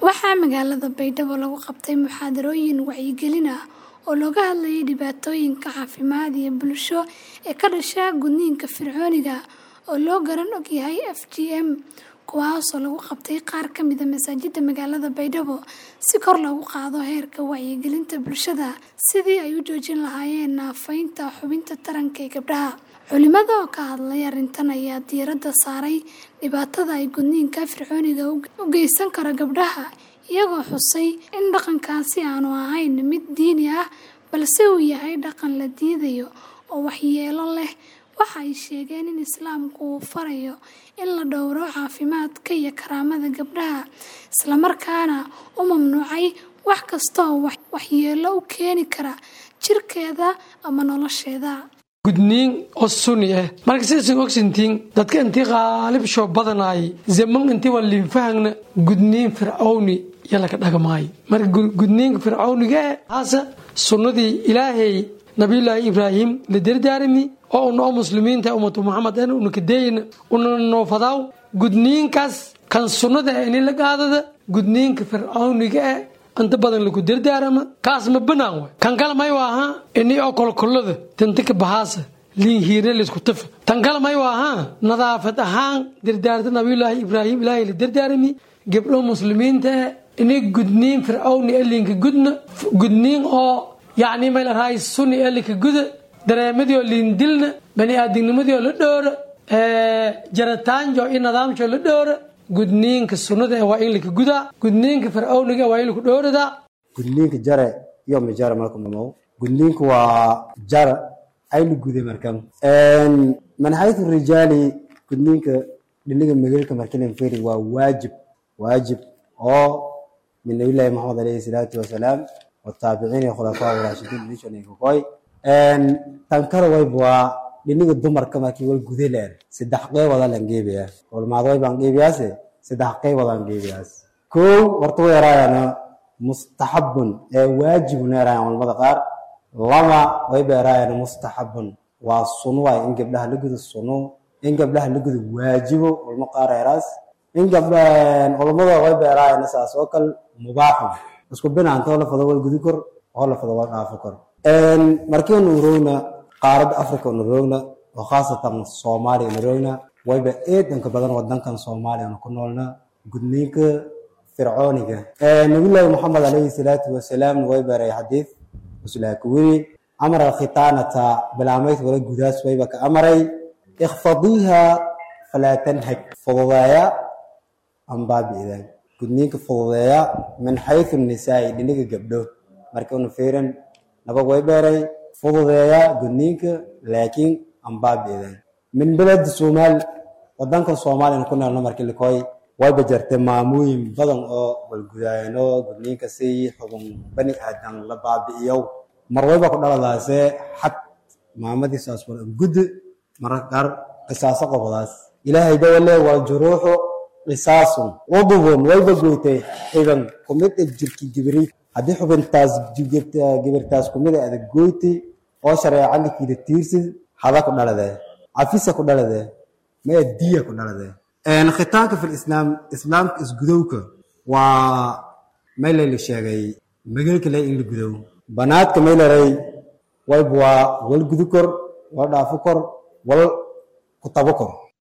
Waxaa magaalada Baydhabo lagu qabtay muxaadarooyin wacyigelin ah oo looga hadlayay dhibaatooyinka caafimaad iyo bulsho ee ka dhasha gudniinka fircooniga ah oo loo garan og yahay FGM, kuwaasoo lagu qabtay qaar ka mid ah masaajidda magaalada Baydhabo si kor loogu qaado heerka wacyigelinta bulshada sidii ay u joojin lahaayeen naafaynta xubinta taranka ee gabdhaha. Culimada oo ka hadlay arrintan ayaa diiradda saaray dhibaatada ay gudniinka fircooniga u geysan karo gabdhaha, iyagoo xusay in dhaqankaasi aanu ahayn mid diini ah balse uu yahay dhaqan la diidayo oo waxyeello leh. Waxa ay sheegeen in Islaamku uu farayo in la dhowro caafimaadka iyo karaamada gabdhaha, isla markaana uu mamnuucay wax kasta oo waxyeello u keeni kara jirkeeda ama nolosheeda. gudniin oo sunni ah marka sidaysan ogsantiin dadka intii qaalib shoo badanaay zaman intii waa liinfahagna gudniin fircawni iyo laga dhagamaay marka gudniinka fircawniga eh haase sunnadii ilaahay nabiyullaahi ibraahim la dardaarami oo una oo muslimiinta ummatu muxamed en una kadeeyna una noofadaaw gudniinkaas kan sunnada ini la qaadada gudniinka fircawniga eh inta badan lagu dardaarama kaas ma banaan way kan kale may waaha ini oo kolkolada tantika bahaasa liin hiirna laysku tafa tan kale may waaha nadaafad ahaan dardaarta nabiyullaahi ibraahim ilaahay la dardaarami gabdho muslimiinta eh ini gudniin fircawni ee liinka gudna gudniin oo yacni may la rahay sunni ee linka guda dareemadii oo liin dilna bani aadamnimadii oo la dhoora jarataanjo iyo nidaamjo la dhoora gudniinka sunnada waa in laka gudaa gudniinka fircawniga waa in laku dhowradaa gudniinka jare iyo majara marka mamow gudniinku waa jara ayla guday markan man xaytu rijaali gudniinka dhiniga magalka markilan feri waa waajib waajib oo min nabiyullaahi maxamed alayhi salaatu wasalaam wataabiciin iyo khulafaa raashidiin nishanaykakoy tan kale wayba waa dhiniga dumarka markii wal gudaleer saddex qeybood lan geebaya culmaad way baan geebiyaase saddex qeybood aan geebiyaas kow horta way yaraayaan mustaxabun ee waajibun yaraayaan culamada qaar lama way ba yaraayaan mustaxabun waa suno waay in gabdhaha la gudo suno in gabdhaha la gudo waajibo culmo qaar yaraas in gabdha culamada way ba yaraayaan saas oo kale mubaaxun isku binaanta oo la fado wal gudi kor oo la fado wal dhaafo kor markiinu urowna qaaradda africa una roogna oo khaasatan soomaaliya una roogna wayba eedanka badan wadankan soomaaliya una ku noolna gudniinka fircooniga nabiyullaahi maxamed alayhi salaatu wasalaam way baray xadiid uslaaka weri amara khitaanata bilaamayd wala gudaas wayba ka amaray ikhfadiiha falaa tanhag fududeeya ambaabi'dan gudniinka fududeeya min xaysu nisaa'i dhiniga gabdho marka una fiiran nabag way beeray fududeeya gudniinka laakiin ambaabi'dan min beled soomaal wadankan soomaaliyana ku noolna markii likoy wayba jirtay maamooyin badan oo walgudaayano gudniinka si xubun bani aadan la baabi'iyow mar wayba ku dhaladaase xad maamadii saas wala guddi mararka qaar qisaaso qobadaas ilaahay dawale waa juruuxu qisaasun udubun wayba goytay xiban kumid e jirki gibri haddii xubintaas gibirtaas kumid a adag goyti oo shareecalikiida tiirsid hada ku dhaladee cafisa ku dhaladee maya diya ku dhaladee khitaanka fil islaam islaamka isgudowka waa maylay la sheegay magalka le in la gudow banaadka maylaray wayba waa wal gudu kor wal dhaafo kor wal kutabo kor